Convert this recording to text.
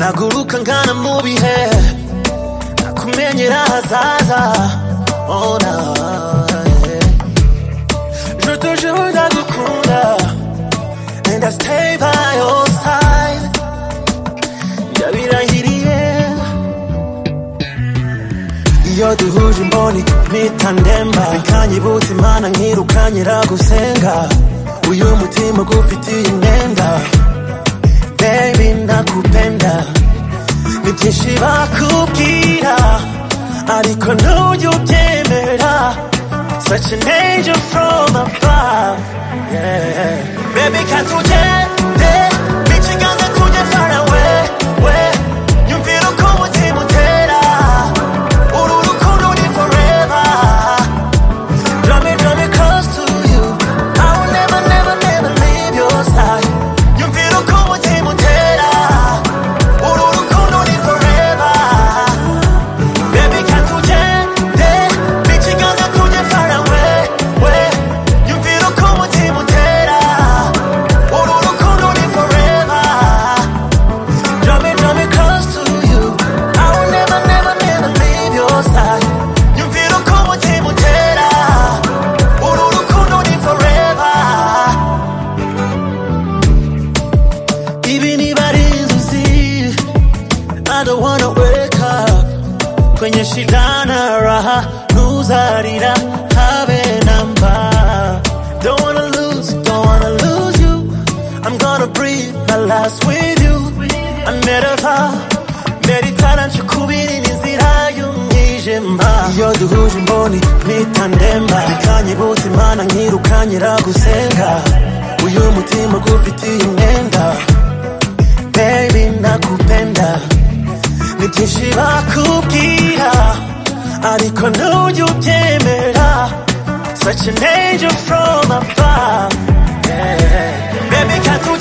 naguruka nkana mu bihe nakumenyera ahazaza ona je te jure ndagukunda and I stay by your side ndabirahiriye iyo duhuje imboni mpita ndemba bikanyibutsa imana nkirukanye ragusenga uyu mutima gufitiye imyenda baby nakupenda ni byinshi bakubwira ariko ntujye ubyemera such an angel from above yeah. baby katugende n'ikiganza tujye far away we nyumvira uko umutima utera uru rukundo ni forever Draw me, draw me close to you. I will never, never, never leave your side. Yumvira uko umutima utera. Uru rukundo ni forever. Baby, can't you ugende n'ikiganza tujye far away, we. Yumvira uko umutima utera. Uru rukundo ni forever. Draw me, draw me close to you. I will never, never, never leave your side. Nyumvira uko umutima utera. Uru rukundo ni forever. Ibi niba ari inzozi, I don't wanna wake up kwenye shidana raha nuzarira habe na mba don't wanna lose don't wanna lose you i'm gonna breathe my last with you i never meritara nshukubira inzira y'umwijima iyo duhuje imboni mpita ndemba bikanyibutsa imana nkirukanye ragusenga uyu mutima gufitiye imyenda baby nakupenda ni byinshi bakubwira ariko ntujye ubyemera such an angel from above yeah. baby can't you